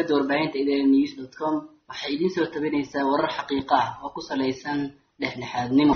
shabakada warbaahinta idn news dot com waxay idiin soo tabinaysaa warar xaqiiqa ah oo ku salaysan dhexdhexaadnimo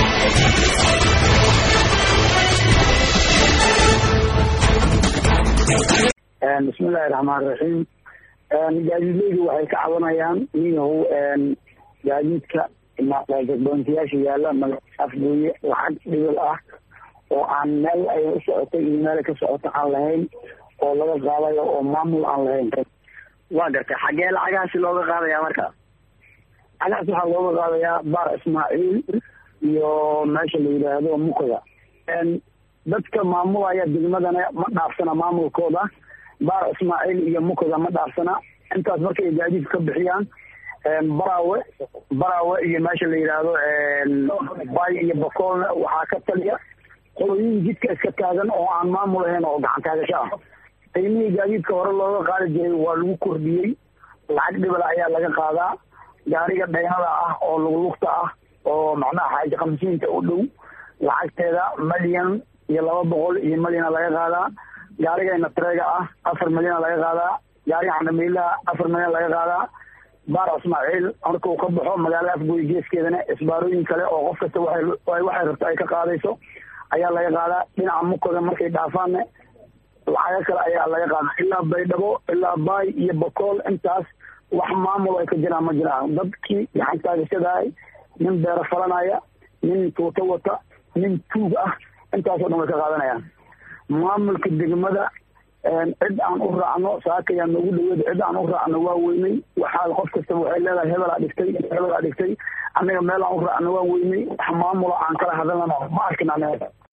bismillahi raxmaan raxiim gaadiidleydu waxay ka cabanayaan niyahow gaadiidka jagboontiyaasha yaala afgooye lacag dhibil ah oo aan meel ay u socotay iyo meel ka socoto aan lahayn oo laga qaadayo oo maamul aan lahayn waa gartay xaggee lacagahaasi looga qaadaya marka lacagahaas waxaa looga qaadayaa baar ismaaciil iyo meesha la yidhaahdo mukoda dadka maamulaya degmadana ma dhaafsana maamulkooda baar ismaaciil iyo mukoda ma dhaafsana intaas markay gaadiid ka bixiyaan baraawe baraawe iyo meesha la yidhaahdo bay iyo bakoolna waxaa ka taliya qolooyin jidka iska taagan oo aan maamul ahayn oo gacan taagasho ah qiimihii gaadiidka hore looga qaadi jiray waa lagu kordhiyey lacag dhibal ayaa laga qaadaa gaariga dhaynada ah oo luglugta ah oo macnaha xaaji kamsiinta u dhow lacagteeda malyan iyo laba boqol iyo malyana laga qaadaa gaarigayna tareega ah afar milyana laga qaadaa gaariga xandhamiilaha afar milyan laga qaadaa baar ismaaciil markuu ka baxo magaalada afgooy geeskeedana isbaarooyin kale oo qof kasta waxay rabto ay ka qaadayso ayaa laga qaadaa dhinaca mukoda markay dhaafaanne lacago kale ayaa laga qaadaa ilaa baydhabo ilaa baay iyo bakool intaas wax maamul ay ka jiraan ma jiraan dadkii gacan taagashadahay nin beero falanaya nin tuuto wata nin tuug ah intaasoo dhan way ka qaadanayaan maamulka degmada cid aan u raacno saakayaa noogu dhaweed cid aan u raacno waa weynay waxaa qof kastaba waxay leedahay hebelaa dhigtay hebelaa dhigtay annaga meel aan u raacno waan weynay wax maamula aan kala hadalnano ma arkin anaga